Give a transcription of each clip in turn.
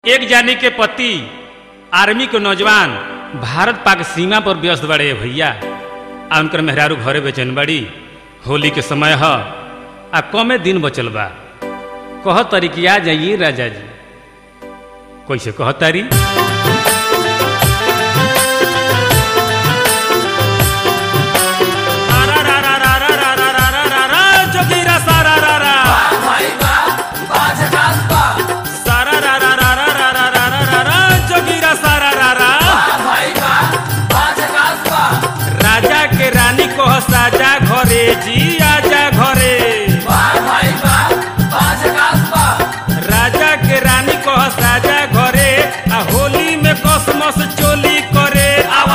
एक जानी के पति आर्मी के नौजवान भारत पाक सीमा पर व्यस्त बड़े भैया आ उनकर मेहरारू घरे बेचैन बड़ी होली के समय ह आ कमे दिन बचल बा कह तरी कि आ जाइए राजा जी कैसे कह तारी जोगीरा सारा रा रा सारा रा रा रा रा रा रा रा रा रा रा जोगीरा सारा रा रा राजा के रानी कह साजा घरे जी आजा घरे राजा के रानी कह साजा घरे आ होली में कसमस चोली करे आवा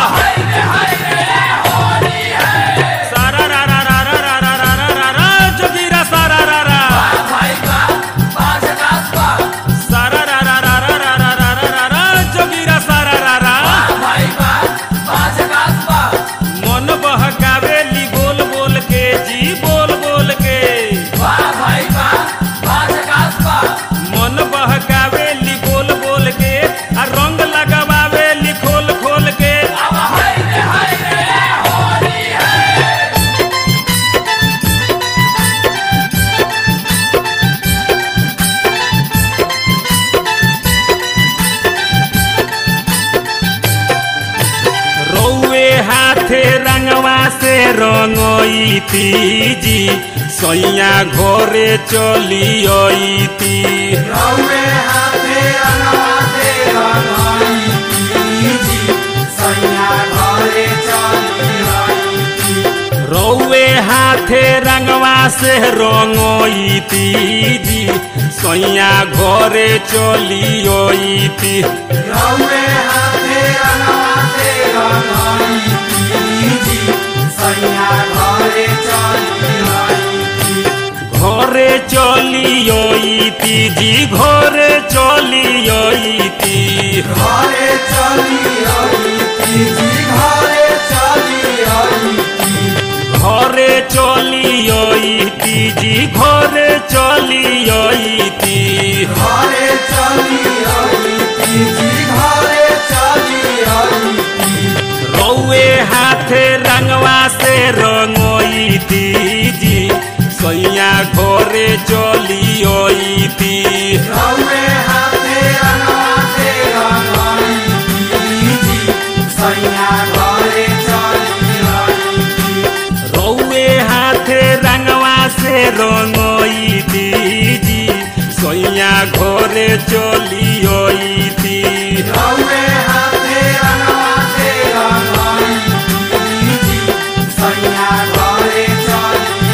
सारा रा रा रा रा रा रा रा रा रा रा जोगीरा सारा रा रा सारा रा रा रा रा रा रा रा रा रा रा जोगीरा सारा रा रा मन बहकावेली बोल बोल के जी बोल बोल के मन बहकावेली बोल बोल के आ रंग लगावेली खोल खोल के रौए हाथे रंगवा से रंगईती जी सैया घरे चलियती रौए हाथे रंगवा से रंगईती जी सैया घरे चलियती ঘরে চলিয়ইতি জি ঘরে চলিয়ইতি ঘরে চলি জি ঘরে চলি ঘরে চলিয়ইতি জি ঘরে চলিয়ইতি ঘরে চলি জি ঘরে চলি রৌয়ে হাতে রঙवा से রঙইতি জি সইয়া ঘরে চলিয়ইতি রৌয়ে হাতে আনাতে রঙাই জি সৈয়া ঘরে চলি রৌয়ে হাতে রঙवा से রঙইতি জি সইয়া ঘরে চলিয়ইতি রৌয়ে হাতে আনাতে রঙাই জি সৈয়া ঘরে চলি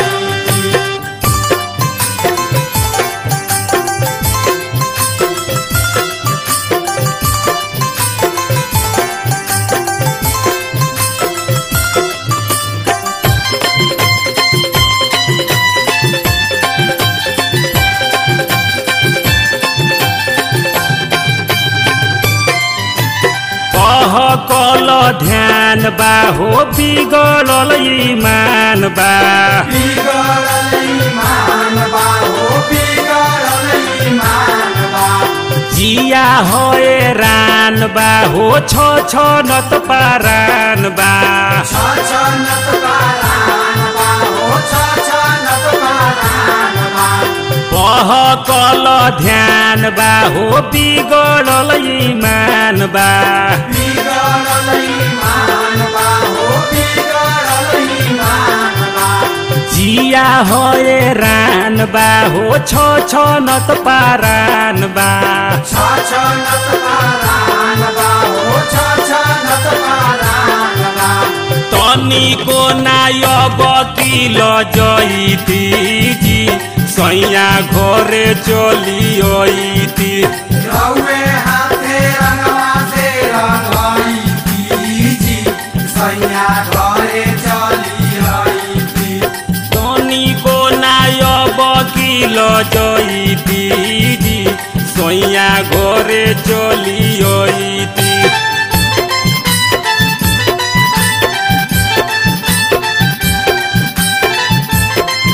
कह कल ध्यान बा हो बिगड़ल ईमान बा बिगड़ल ईमान बा हो बिगड़ल ईमान बा जिया होए रान बा हो छ छ नत पारान बा छछनत पारान बा हो छछनत पारान बा कह कल ध्यान बा हो बिगड़ल ईमान बा बिगड़ल ईमान बा हो बिगड़ल ईमान बा जिया होए रान बा हो छ छ नत पारान बा छछनत पारान बा हो छछनत पारान बा तनिको नायब किल जइती जी सैया घरे चलियती रौए हाथे रंगवा से रंगाई जी सैया घरे चली आई तनिको नायब किल जइती जी सैया घरे चलियती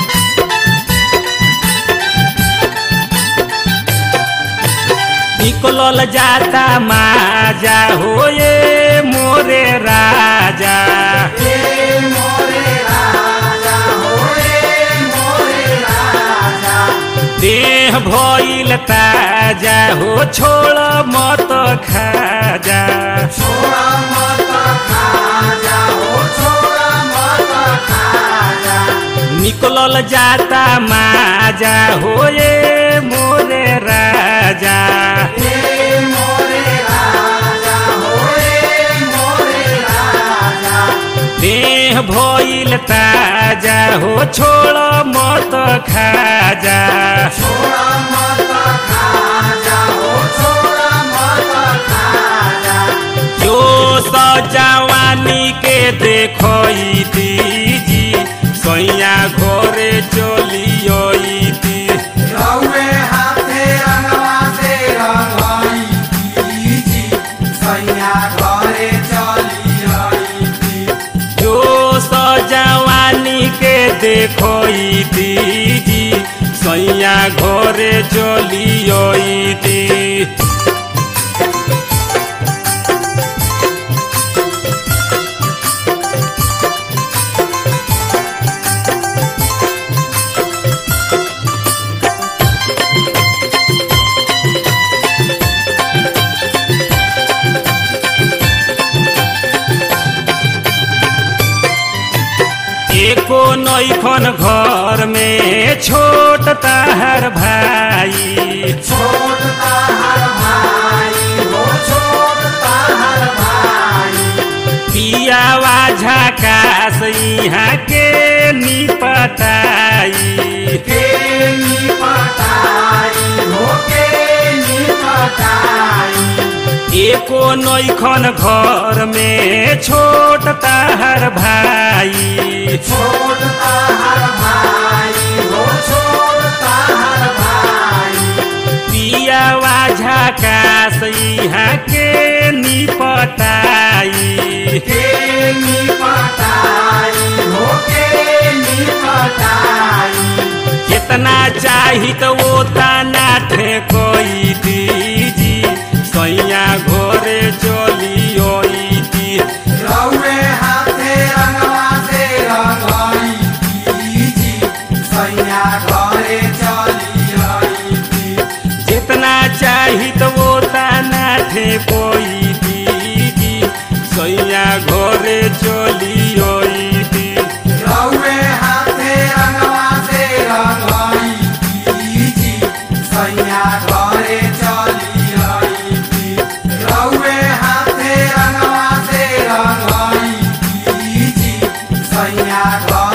निकल निकलल जाता माजा होए मोरे राजा ए मोरे राजा हो ए मोरे राजा देह भइल ताजा हो छोड़ मत खाजा छोड़ा मत खाजा हो छोड़ा मत खाजा निकलल जाता माजा होए मोरे राजा ए मोरे राजा हो ए मोरे राजा देह भइल ताजा हो छोड़ मत खाजा छोड़ा मत खाजा हो छोड़ा मत खाजा जो सजवानी के देखो दीजी सैया घरे चलियोती रउए हाथे रंगवा से रंगाई जी सैया घरे चली आई थी जो सजवानी के देखो दीजी सैया घरे चलियोती एको नैखन घर में छोट ताहर भाई छोड़ता हर भाई हो छोड़ता हर भाई पियावा झकास यहाँ के निपटाई के निपटाई हो के निपटाई एको नैखन घर में छोट ताहर भाई छोड़ता हर भाई हो छोड़ता हर भाई पियावा झकास यहाँ के निपटाई के निपटाई हो के निपटाई जितना चाही तो वो तना ठेकोई दीजी सैया घोरे चलियोती रउए हाथे रंगवा से रंगाई जी सैया घरे चली आई थी जितना चाही तो वो तना ठेकोई दीजी सैया घोरे चलियोती रउए हाथे रंगवा से रंगाई जी सैया घरे चली आई थी रउए हाथे रंगवा से रंगाई जी सैया घरे